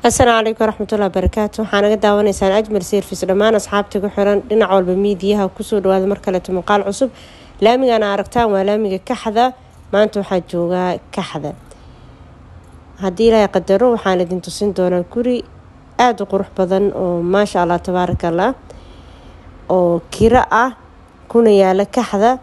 asalaamu calaykum waraxmatullahi barakaatu waxaa naga daawanaysaan ajmal service dhammaan asxaabta ku xiran dhinac walba miidiyaha kusoo dhawaada mar kaleeto muuqaal cusub laamigana aragtaan waa laamiga kaxda maanta waxaa joogaa kaxda haddii ilaahay qadaro waxaan idin tusin doonaa guri aada u qurux badan oo maasha allah tabaaraka allah oo kiro ah kuna yaala kaxda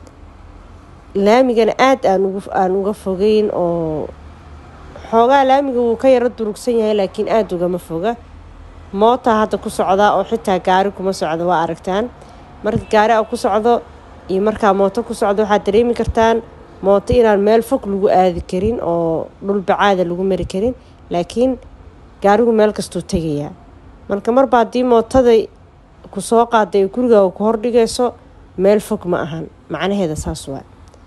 laamigana aada aan uga fogeyn oo xoogaa laamiga wuu ka yaro durugsan yahay laakiin aada ugama foga moota hadda ku socda oo xitaa gaari kuma socdo waa aragtaan marka gaari a ku socdo iyo markaa mooto ku socdo waxaad dareemi kartaan mooto inaan meel fog lagu aadi karin oo dhul bacaada lagu mari karin laakiin gaarigu meel kastuu tegayaa marka marba haddii mootada ku soo qaaday gurigaa ku hordhigayso meel fog ma ahan macnaheeda saas waa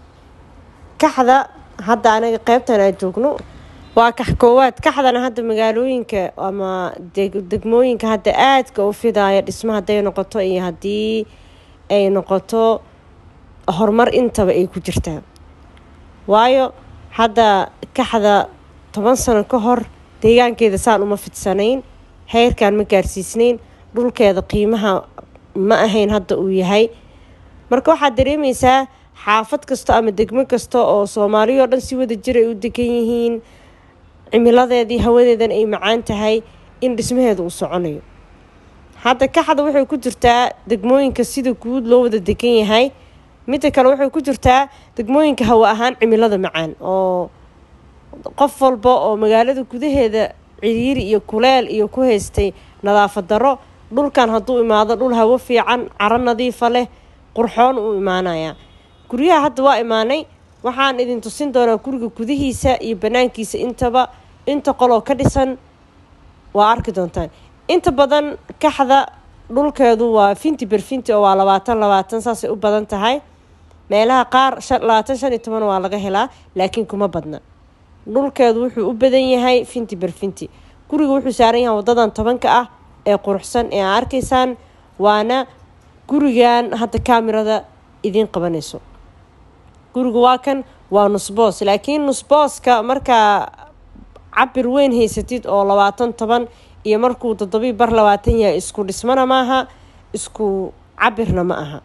kaxda hadda anaga qeybtan aan joogno waa kax koowaad kaxdana hadda magaalooyinka ama degmooyinka hadda aadka u fidaaya dhismo hadday noqoto iyo haddii ay noqoto horumar intaba ay ku jirtaa waayo hadda kaxda toban sano ka hor deegaankeeda saan uma fidsanayn heyrkan ma gaarsiisnayn dhulkeeda qiimaha ma ahayn hadda uu yahay marka waxaad dareemaysaa xaafad kasta ama degmo kasta oo soomaaliyao dhan si wada jir ay u degan yihiin cimiladeedii hawadeedan ay macaan tahay in dhismaheeda uu soconayo hadda kaxda waxay ku jirtaa degmooyinka sida guud loo wada degan yahay midda kale waxay ku jirtaa degmooyinka hawa ahaan cimilada macaan oo qof walba oo magaalada gudaheeda ciriiri iyo kuleel iyo ku haystay nadaafad daro dhulkan hadduu imaado dhul hawo fiican caro nadiifa leh qurxoon uu imaanayaa guryaha hadda waa imaanay waxaan idin tusin doonaa guriga gudihiisa iyo banaankiisa intaba inta qoloo ka dhisan waa arki doontaan inta badan kaxda dhulkeedu waa finti berfinti oo waa labaatan labaatan saasay u badan tahay meelaha qaar labaatan shan iyo toban waa laga helaa laakiin kuma badna dhulkeedu wuxuu u badan yahay finti berfinti guriga wuxuu saaran yahay wadadan tobanka ah ee quruxsan ee aa arkaysaan waana gurigan hadda kaamirada idiin qabanayso guriga waa kan waa nusboos laakiin nusbooska markaa cabir weyn haysatid oo labaatan toban iyo markuu toddobii bar labaatan yahay isku dhismana maaha isku cabirna ma aha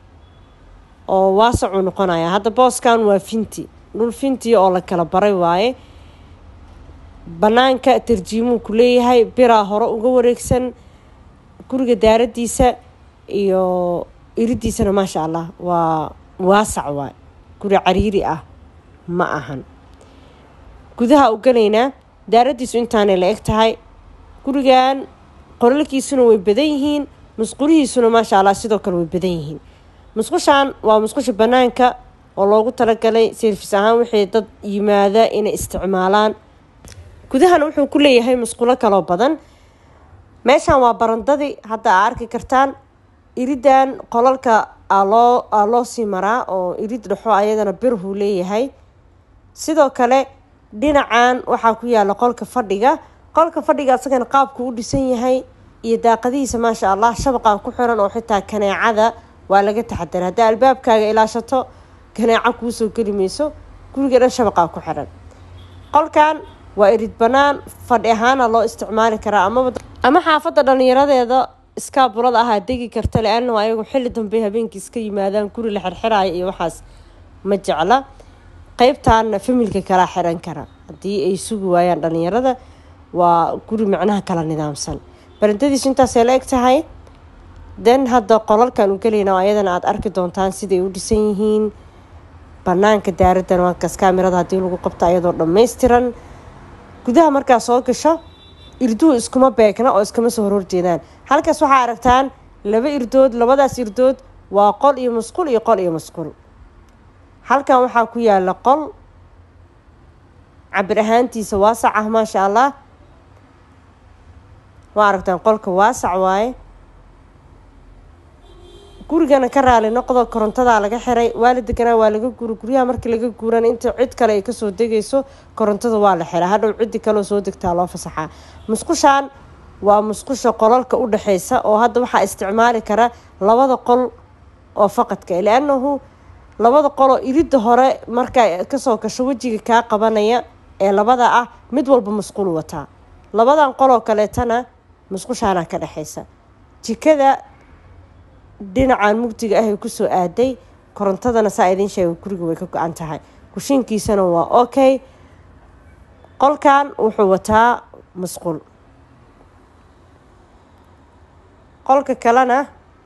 oo waasacuu noqonaya hadda booskan waa finti dhul finti oo la kala baray waaye banaanka tarjiimuu ku leeyahay biraa hore uga wareegsan guriga daaradiisa iyo iridiisana maasha allah waa waasac waay guri cariiri ah ma ahan gudaha u galaynaa daaradiisu intaanay la eg tahay gurigan qolalkiisuna way badan yihiin musqulihiisuna maasha allah sidoo kale way badan yihiin musqushan waa musqusha banaanka oo loogu talagalay service ahaan waxay dad yimaada inay isticmaalaan gudahana wuxuu ku leeyahay musqulo kaloo badan meeshan waa barandadii hadda aa arki kartaan iridan qolalka aloo aa loo sii maraa oo irid dhexo ayadana birhuu leeyahay sidoo kale dhinacan waxaa ku yaala qolka fadhiga qolka fadhiga asagana qaabku u dhisan yahay iyo daaqadihiisa maasha allah shabaqaa ku xiran oo xitaa kaneecada waa laga taxadara haddaa albaabkaaga ilaashato kaneeco kuusoo geli mayso guriga dhan shabaqaa ku xiran qolkan waa irid banaan fadhi ahaana loo isticmaali karaa ama xaafadda dhallinyaradeeda iskaabulada ahaa degi karta le-anna ayagu xilli dambe habeenkii iska yimaadaan guri la xirxiraayo iyo waxaas ma jecla qeybtaana familka kalaa xiran kara haddii ay sugi waayaan dhallinyarada waa guri macnaha kala nidaamsan barandadiisu intaasay la eg tahay den hadda qolalkan u gelayna ayadana aada arki doontaan siday u dhisan yihiin banaanka daaradan waakaas kaamirada haddii lagu qabto ayadoo dhammaystiran gudaha markaa soo gasho irduhu iskuma beegna oo iskama soo hororjeedaan halkaas waxaa aragtaan laba irdood labadaas irdood waa qol iyo musqul iyo qol iyo musqul halkan waxaa ku yaala qol cabir ahaantiisa waasac ah maasha allah waa aragtaan qolka waasac waaye gurigana ka raali noqdo korontadaa laga xiray waa la deganaa waa laga guura guryaha markii laga guurana inta cid kale ay kasoo degayso korontada waa la xiraa hadhow ciddi kaleo soo degtaa loo fasaxaa musqushaan waa musqusha qolalka u dhexeysa oo hadda waxaa isticmaali kara labada qol oo faqadka liannahu labada qoloo iridda hore markaa kasoo gasho wejiga kaa qabanaya ee labada ah mid walba musqul wataa labadan qoloo kaleetana musqushaana ka dhexaysa jikada dhinacan mugdiga ah ay kusoo aaday korontadana saa idiin sheega guriga way ka go-an tahay kushiinkiisana waa okay qolkan wuxuu wataa musqul qolka kalena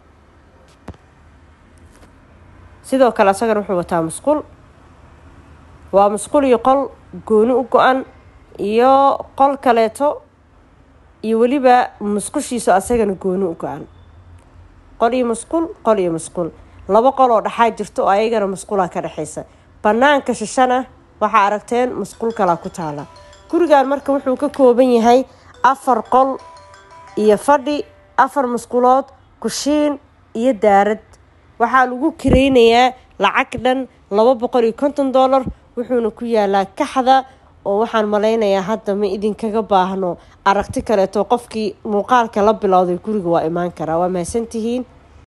sidoo kale asagana wuxuu wataa musqul waa musqul iyo qol gooni u go-an iyo qol kaleeto iyo weliba musqushiisa asagana gooni u go-an qol iyo musqul qol iyo musqul laba qol oo dhexaa jirto oo ayagana musqulaa ka dhexaysa banaanka shishana waxaa aragteen musqul kalaa ku taala gurigan marka wuxuu ka kooban yahay afar qol iyo fadhi afar musqulood kushiin iyo daarad waxaa lagu kireynayaa lacag dhan laba boqol iyo konton dollar wuxuuna ku yaalaa kaxda oo waxaan malaynayaa hadda ma idinkaga baahno aragti kaleeto qofkii muuqaalka la bilowday guriga waa imaan karaa waa mahadsantihiin